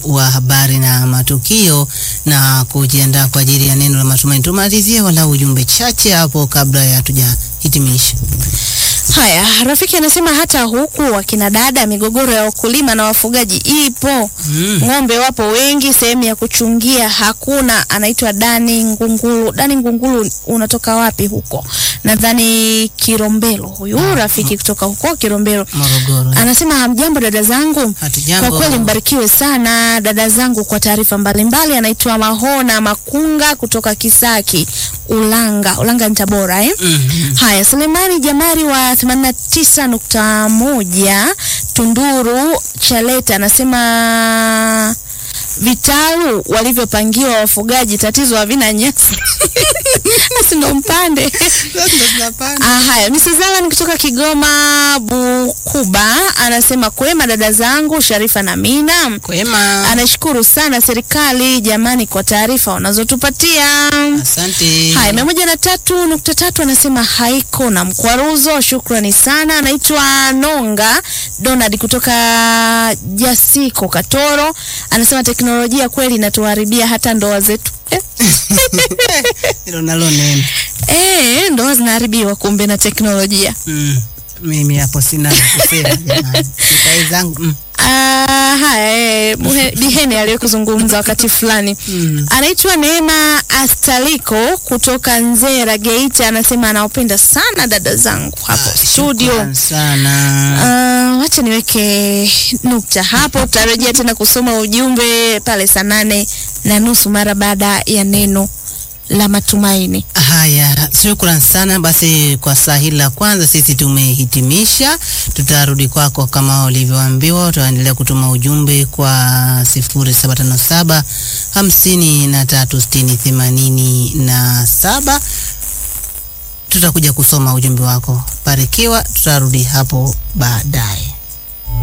wa habari na matukio na kujiandaa kwa ajili ya neno la matumaini. Tumalizie walau ujumbe chache hapo kabla ya tujahitimisha. Haya, rafiki anasema hata huku wakina dada, migogoro ya wakulima na wafugaji ipo. Mm. Ng'ombe wapo wengi, sehemu ya kuchungia hakuna. Anaitwa Dani Ngungulu. Dani Ngungulu, unatoka wapi huko? Nadhani Kirombelo, huyu rafiki kutoka huko Kirombelo. Morogoro. Anasema hamjambo dada zangu. Hatujambo. Kwa kweli mbarikiwe sana dada zangu kwa taarifa mbalimbali. Anaitwa Mahona Makunga kutoka Kisaki, Ulanga. Ulanga ni Tabora eh? Mhm. Haya, Sulemani Jamari wa 89.1 Tunduru Chaleta anasema vitalu walivyopangiwa wafugaji tatizo havina nyasi. Asi ndo mpande. Ah, haya, Mrs. Alan kutoka Kigoma Bukuba anasema kwema dada zangu Sharifa na Mina. Kwema. Anashukuru sana serikali jamani kwa taarifa wanazotupatia. Asante. Haya, mia moja na tatu nukta tatu anasema haiko na mkwaruzo. Shukrani sana. Anaitwa Nonga Donald kutoka Jasiko Katoro, anasema teknolojia kweli inatuharibia hata ndoa zetu. Eh, Hilo nalo neno. eh, ndoa zinaharibiwa kumbe na teknolojia. Mm. Mimi hapo sina la kusema jamani. Nikai zangu. Mm. Ah, haya eh, Buhe- Bihene aliyekuzungumza wakati fulani Mm. anaitwa Neema Astaliko kutoka Nzera Geita, anasema anawapenda sana dada zangu hapo Ah, studio. shukran sana. Uh, wacha niweke nukta hapo. Tutarejea tena kusoma ujumbe pale saa nane na nusu mara baada ya neno la matumaini. Haya, shukran sana. Basi kwa saa hili la kwanza sisi tumehitimisha. Tutarudi kwako kama ulivyoambiwa, utaendelea kutuma ujumbe kwa sifuri saba tano saba hamsini na tatu sitini themanini na saba. Tutakuja kusoma ujumbe wako. Barikiwa, tutarudi hapo baadaye.